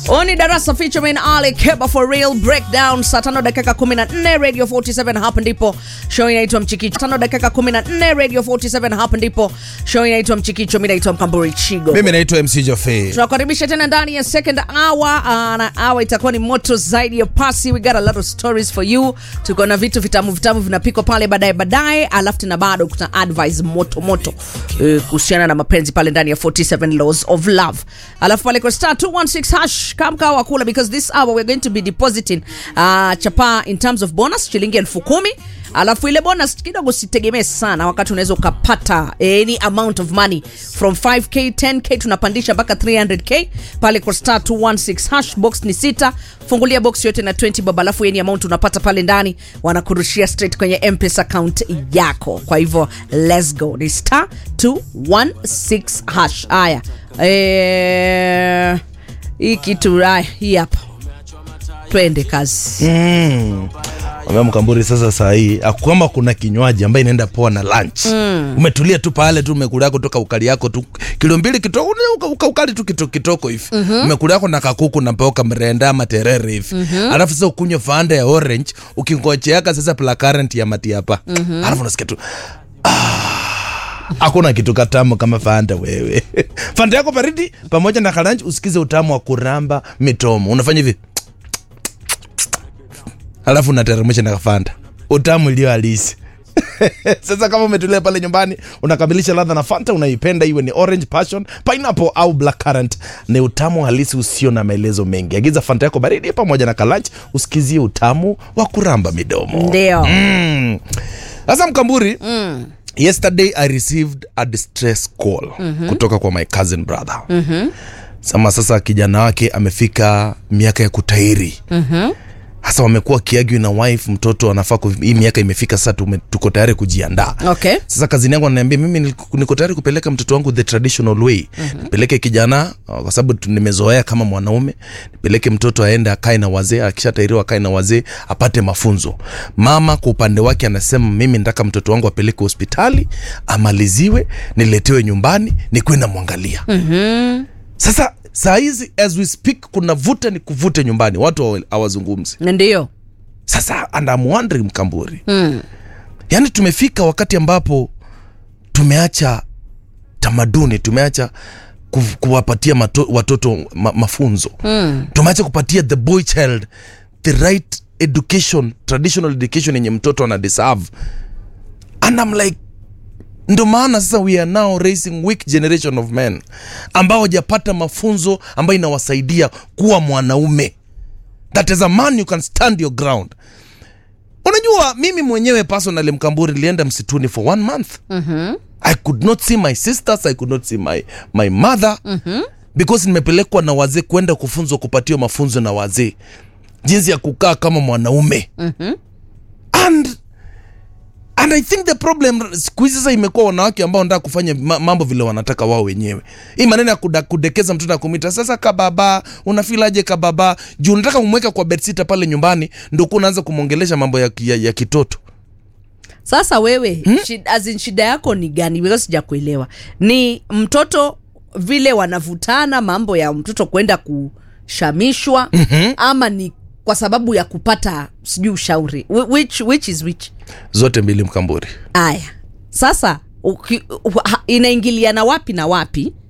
Oni Darasa featuring Ali Keba for real breakdown saa tano dakika 14 Radio 47 hapa ndipo show inaitwa Mchikicho. Tano dakika 14 Radio 47 hapa ndipo show inaitwa Mchikicho. Mimi naitwa Mkamburi Chigo. mimi naitwa mc jofe tunakaribisha tena ndani ya second hour uh, na hour itakuwa ni moto zaidi ya pasi we got a lot of stories for you tuko na vitu vitamu vitamu vinapikwa pale baadaye baadaye alafu tena bado kuna advice moto moto eh, kuhusiana na mapenzi pale ndani ya 47 laws of love alafu pale kwa star 216 hash kamka wakula because this hour we're going to be depositing uh, chapa in terms of bonus shilingi elfu kumi alafu ile bonus kidogo sitegemee sana wakati unaweza ukapata any amount of money from 5k 10k tunapandisha mpaka 300k pale kwa star 216 hash box ni sita fungulia box yote na 20 bob alafu any amount unapata pale ndani wanakurushia straight kwenye mpesa account yako kwa hivyo let's go ni star 216 hash haya eh, hii kitu haya hii hapa twende kazi Ambia mkamburi sasa saa hii kwamba kuna kinywaji ambayo inaenda poa na lunch mm. umetulia tu pale tu umekulia kutoka ukali yako tu kilo mbili kitoko uka, uka, ukali tu kitoko kitoko hivi mm-hmm. umekulia yako na kakuku na mboka mrenda ama terere hivi mm-hmm. alafu sasa ukunywe fanda ya orange ukingocheaka sasa placurrent ya matiapa mm-hmm. alafu unasikia tu hakuna kitu katamu kama fanta wewe fanta yako baridi pamoja na kalanchi usikize utamu wa kuramba mitomo unafanya hivi alafu unateremsha na kafanta utamu iliyo halisi sasa kama umetulia pale nyumbani unakamilisha ladha na fanta unaipenda iwe ni orange passion pineapple au black currant ni utamu halisi usio na maelezo mengi agiza fanta yako baridi pamoja na kalanch usikizie utamu wa kuramba midomo ndio Mm. sasa mkamburi mm. yesterday i received a distress call mm-hmm. kutoka kwa my cousin brother mm-hmm. sama sasa kijana wake amefika miaka ya kutairi mm-hmm hasa wamekuwa wakiagwi na wife mtoto anafaa kufi- hii miaka imefika sasa tume- tuko tayari kujiandaa okay sasa kazini yangu ananiambia mimi niko- niko tayari kupeleka mtoto wangu the traditional way mm-hmm. nipeleke kijana uh, kwa sababu tu- nimezoea kama mwanaume nipeleke mtoto aende akae na wazee akishatairiwa akae na wazee apate mafunzo mama kwa upande wake anasema mimi nataka mtoto wangu apeleke hospitali amaliziwe niletewe nyumbani nikuwe namwangalia mm-hmm. sasa saa hizi as we speak kuna vuta ni kuvute nyumbani watu hawa- hawazungumzi ndio sasa and I'm wondering mkamburi mm. yaani tumefika wakati ambapo tumeacha tamaduni tumeacha ku, kuwapatia mato, watoto ma, mafunzo mm. tumeacha kupatia the boy child the right education traditional education yenye mtoto ana deserve and I'm like ndo maana sasa we are now raising weak generation of men ambao hajapata mafunzo ambayo inawasaidia kuwa mwanaume that as a man you can stand your ground unajua mimi mwenyewe personally mkamburi nilienda msituni for one month mm-hmm. i could not see my sisters i could not see my, my mother mm-hmm. because nimepelekwa na wazee kwenda kufunzwa kupatiwa mafunzo na wazee jinsi ya kukaa kama mwanaume mm-hmm. and and i think the problem siku hizi sasa imekuwa wanawake ambao wanataka kufanya ma- mambo vile wanataka wao wenyewe hii maneno ya kuda, kudekeza mtoto na kumwita sasa kababa unafilaje kababa juu unataka kumweka kwa bedsita pale nyumbani ndo kuwa unaanza kumwongelesha mambo ya, ya, ya kitoto sasa wewe hmm? shida, as in shida yako ni gani because sijakuelewa ni mtoto vile wanavutana mambo ya mtoto kwenda kushamishwa mm-hmm. ama ni kwa sababu ya kupata sijui ushauri Wh- which, which is which zote mbili mkamburi aya sasa uki, uh, ha- inaingiliana wapi na wapi